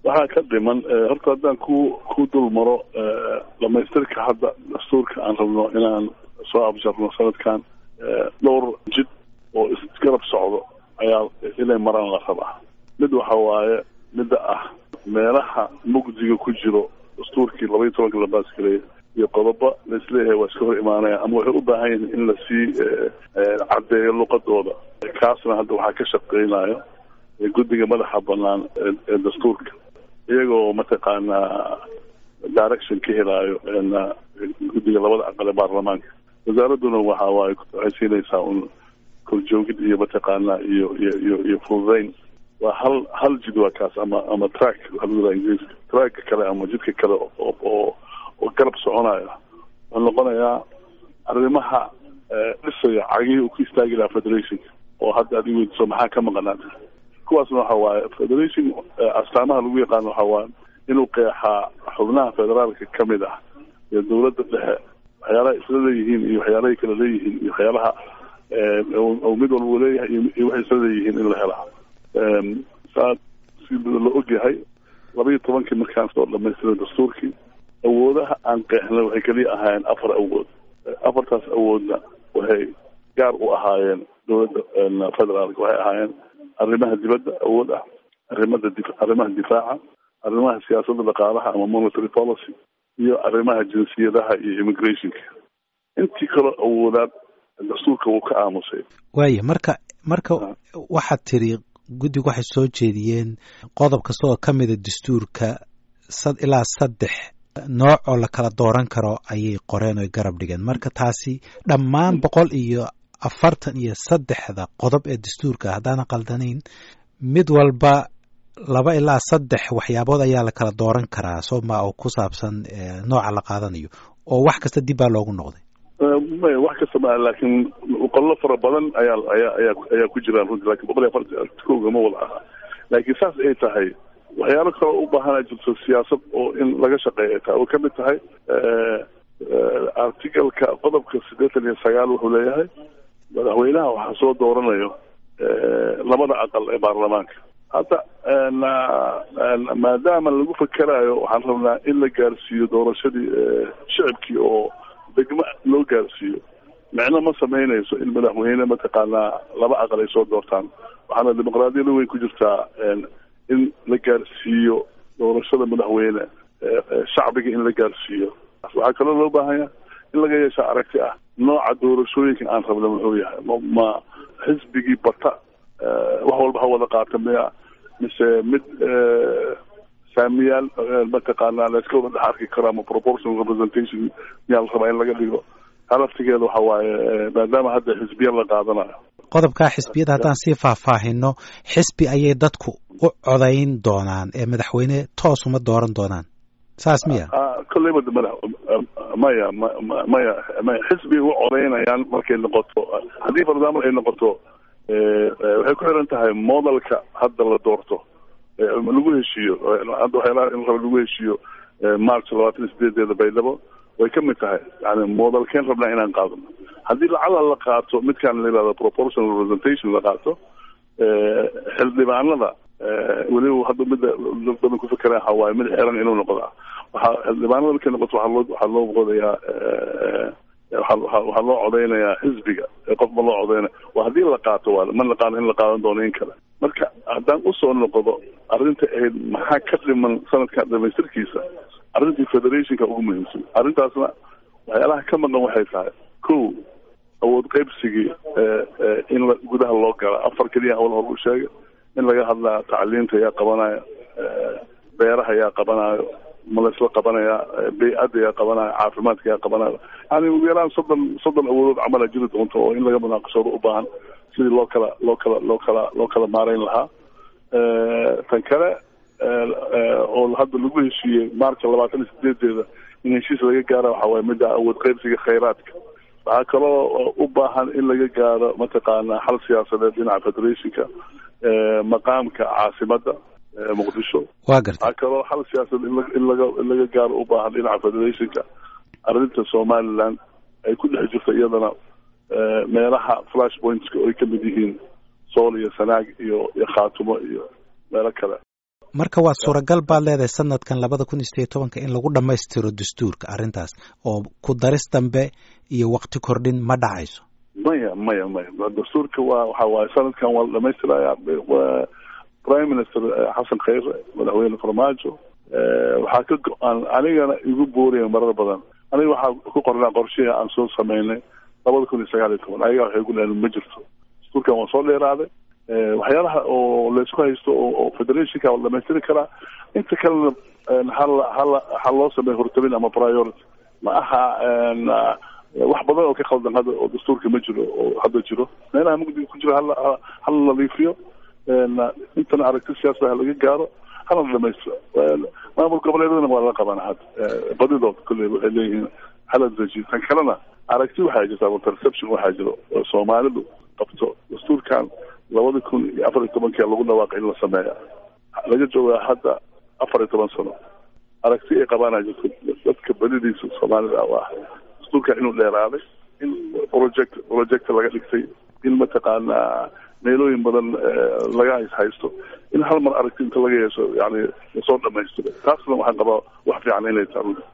waxaa ka dhiman horta haddaan ku ku dul maro dhamaystirka hadda dastuurka aan rabno inaan soo abjarno sanadkan dhowr jid oo isgarab socdo ayaa inay maraan la rabaa mid waxa waaye midda ah meelaha mugdiga ku jiro dastuurkii laba iyo tobanka la baasgareeyay iyo qodobo laisleeyahay waa iska hor imaanaya ama waxay u baahan yihiin in lasii caddeeyo luqadooda kaasna hadda waxaa ka shaqeynayo guddiga madaxa banaan ee dastuurka iyagoo mataqaanaa direction ka helaayo guddiga labada aqal ee baarlamaanka wasaaradduna waxa waaye waxay siinaysaa un korjoogid iyo mataqaanaa iyo iyo iyo iyo fududeyn waa hal hal jid waa kaas ama ama track waxaa lagu yidhaha ingiriiska tracka kale ama jidka kale oo oo oo garab soconaya wuxuu noqonayaa arrimaha dhisaya cagihii uu ku istaagi lahaa federationka oo hadda adig weydiso maxaa ka maqanaata kuwaasna waxa waaye federation astaamaha lagu yaqaano waxa waaye inuu qeexaa xubnaha federaalka ka mid ah iyo dawladda dhexe waxyaalaha isla leeyihiin iyo waxyaalahay kala leeyihiin iyo waxyaalaha mid walba leeyahay iyo waxay isla leeyihiin in la helaa saa si la ogyahay laba iyo tobankii markaan soo dhamaystira dastuurkii awoodaha aan qeexnay waxay keliya ahaayeen afar awood afartaas awoodna waxay gaar u ahaayeen dowladda federaalka waxay ahaayeen arrimaha dibadda awood ah arrimada di arrimaha difaaca arrimaha siyaasadda dhaqaalaha ama monetary policy iyo arrimaha jinsiyadaha iyo immigrationka intii kaloo awoodaad dastuurka wuu ka aamusay waaya marka marka waxaad tiri guddigu waxay soo jeediyeen qodob kasta oo ka mida dastuurka sad ilaa saddex nooc oo la kala dooran karo ayay qoreen oy garab dhigeen marka taasi dhammaan boqol iyo afartan iyo saddexda qodob ee dastuurka haddaanan qaldanayn mid walba laba ilaa saddex waxyaabood ayaa la kala dooran karaa sooma oo ku saabsan nooca la qaadanayo oo wax kasta dib baa loogu noqday maya wax kasta ma laakiin qollo fara badan ayaa ayaa ayaa ayaa ku jiraan runtii lakin boqol iyo afartan kooga ma wada aha laakiin saas ay tahay waxyaalo kaloo u baahana jirto siyaasad oo in laga shaqeeya ay tahay oo kamid tahay articalka qodobka siddeetan iyo sagaal wuxuu leeyahay madaxweynaha waxaa soo dooranayo labada aqal ee baarlamaanka hadda maadaama lagu fakerayo waxaan rabnaa in la gaarsiiyo doorashadii shicibkii oo degmo loo gaarsiiyo micno ma samaynayso in madaxweyne mataqaanaa laba aqal ay soo doortaan waxaana dimuqraadiyada weyn ku jirtaa in la gaarsiiyo doorashada madaxweyne shacbiga in la gaarsiiyo waxaa kaloo loo baahanya in laga yeesha aragti ah nooca doorashooyinka aan rabna muxuu yahay ma xisbigii bata wax walba ha wada qaata miya mise mid saamiyaal mataqaanaa layska wada dhex arki karo ama proportional representation miyaa la rabaa in laga dhigo halaftigeeda waxa waaye maadaama hadda xisbiya la qaadanayo qodobkaa xisbiyada haddaan sii faahfaahino xisbi ayay dadku u codayn doonaan ee madaxweyne toos uma dooran doonaan saas miya kolleyba mada maya maya maya xisbigay u codaynayaan markay noqoto haddii for example ay noqoto waxay ku xiran tahay modelka hadda la doorto lagu heshiiyo hadda waxyaalaha in raba lagu heshiiyo march labaatan iyo sideedeeda baydhabo way ka mid tahay yani modelkeen rabnaa inaan qaadano haddii lacala la qaato midkaan la yihahdo proportional representation la qaato xildhibaanada weliba hadda midda badan ku fekeraan waxa waaye mid xiran inuu noqdaa waxaa xildhibaanada markay noqoto waxaa loo waxaa loo qodayaa waxaa loo codeynayaa xisbiga qof ma loo codeynaya waa haddii la qaato waa ma naqaano in la qaadan doono in kale marka haddaan usoo noqdo arrinta ahayd maxaa ka dhiman sanadkan dhamaystirkiisa arrintii federationka ugu muhiimsan arrintaasna waxyaalaha ka maqan waxay tahay ko awood qaybsigii in la gudaha loo gala afar keliya hawl hor u sheegay in laga hadlaa tacliinta yaa qabanayo beeraha yaa qabanayo ma laysla qabanaya bay-adda yaa qabanayo caafimaadka yaa qabanayo yani ugu yaraan soddon soddon awoodood camala jiri doonto oo in laga munaaqashoodo u baahan sidii loo kala loo kala loo kala loo kala maarayn lahaa tan kale oo hadda lagu heshiiyey marcha labaatan iyo sideedeeda in heshiis laga gaara waxa waaye midda awood qaybsiga khayraadka waxaa kaloo u baahan in laga gaaro mataqaana xal siyaasadeed dhinaca federationka maqaamka caasimadda muqdisho wa garta waxaa kaloo xal siyaasadeed in laga in laga gaaro u baahan dhinaca federationka arrinta somaliland ay ku dhex jirto iyadana meelaha flash pointska ay kamid yihiin sool iyo sanaag iyo iyo khaatumo iyo meelo kale marka waa suuragal baad leedahay sanadkan labada kun iyo sideed tobanka in lagu dhammaystiro dastuurka arrintaas oo ku daris dambe iyo wakti kordhin ma dhacayso maya maya maya dastuurka waa waxa waaye sanadkan waa la dhamaystiraya prime minister xasan khayre madaxweyne farmaajo waxaa ka go-aan anigana igu booraya marar badan aniga waxaa ku qornaa qorshihi aan soo sameynay labada kun iyo sagaal iyo toban ayaga waxay ku leeyiin ma jirto dastuurkan waa soo dheeraaday waxyaalaha oo laysku haysto oo federationka la dhamaystiri karaa inta kalena hala hala ha loo sameeyo hortabin ama priority ma aha wax badan oo ka khaldan hadda oo dastuurka ma jiro oo hadda jiro meelaha mugdiga ku jiro hala hala nadiifiyo intana aragti siyaasada laga gaaro hana dhamaystiro maamul goboleedadana waa lala qabana hadda badidood kolley waxay leeyihiin hala dejiyo tan kalena aragti waxaa jirta ama perception waxaa jiro oo soomaalidu qabto dastuurkan labada kun iyo afar iyo tobankii lagu dhawaaqay in la sameeya laga joogaa hadda afar iyo toban sano aragti ay qabaana jirto dadka badidiisa soomaalida u ah dastuurka inuu dheeraaday in project project laga dhigtay in mataqaanaa meelooyin badan laga haysto in hal mar aragti inta laga yeesho yani lasoo dhamaystiro taasna waxaan qabaa wax fiican inay tahay